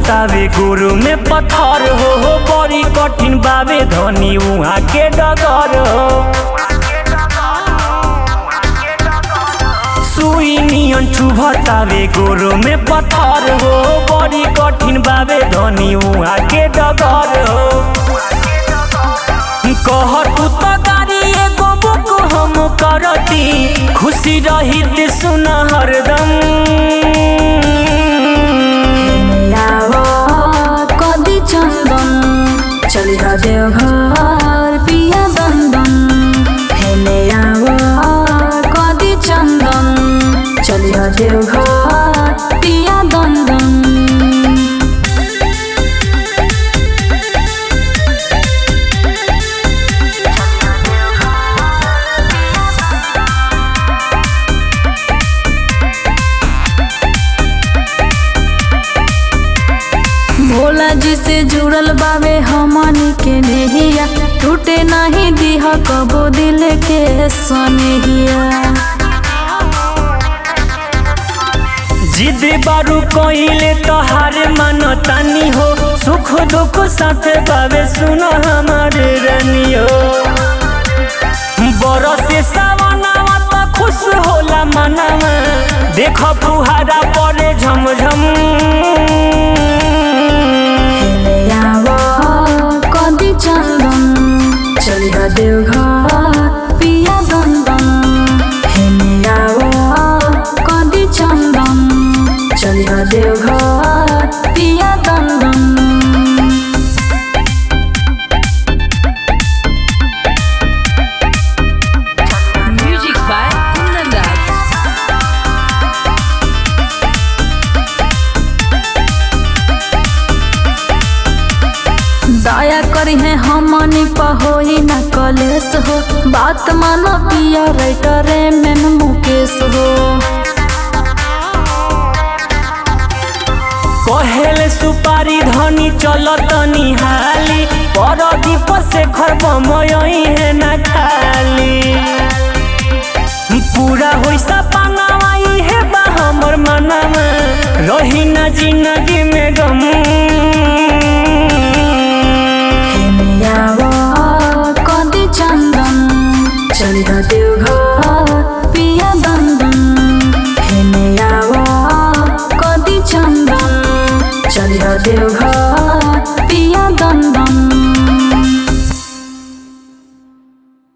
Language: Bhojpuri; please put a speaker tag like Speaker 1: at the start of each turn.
Speaker 1: चुभतावे गुरु में पत्थर हो हो बड़ी कठिन बावे धनी उहाँ के डगर हो सुई नियन चुभतावे गुरु में पत्थर हो बड़ी कठिन बावे धनी उहाँ के डगर हो कह तू तो गाड़ी एगो बुक हम करती खुशी रही सुन हरदम
Speaker 2: यावा कदी चंदन चली हा देवघर पिया बंदन हेने यावा कदी चंदन चली हा देवघर पिया बंदन भोला जी से जुड़ल बावे हमनी के नेहिया टूटे नहीं दीह कबो दिल के सनेहिया
Speaker 1: जिद बारू कोइले तोहार मन तानी हो सुख दुख साथ बावे सुन हमारे रनियो बरसे सावनावा त खुश होला मनवा देख फुहारा परे झमझम
Speaker 2: हेले यावा कदी चंदन चली हा देवघर पिया बंदन हेले यावा कदी चंदन चली हा देवघर पिया बंदन
Speaker 3: Music by Kundan Das.
Speaker 2: दया करी है हमनी पहोई न कलेस हो बात मानो पिया राइटरे में मुकेश हो
Speaker 1: कहेले सुपारी धनी चलत निहाली पर दीप से खरब मयही है ना खाली पूरा होई सपनावा इहे बा हमर मनवा रही ना जिंदगी में गम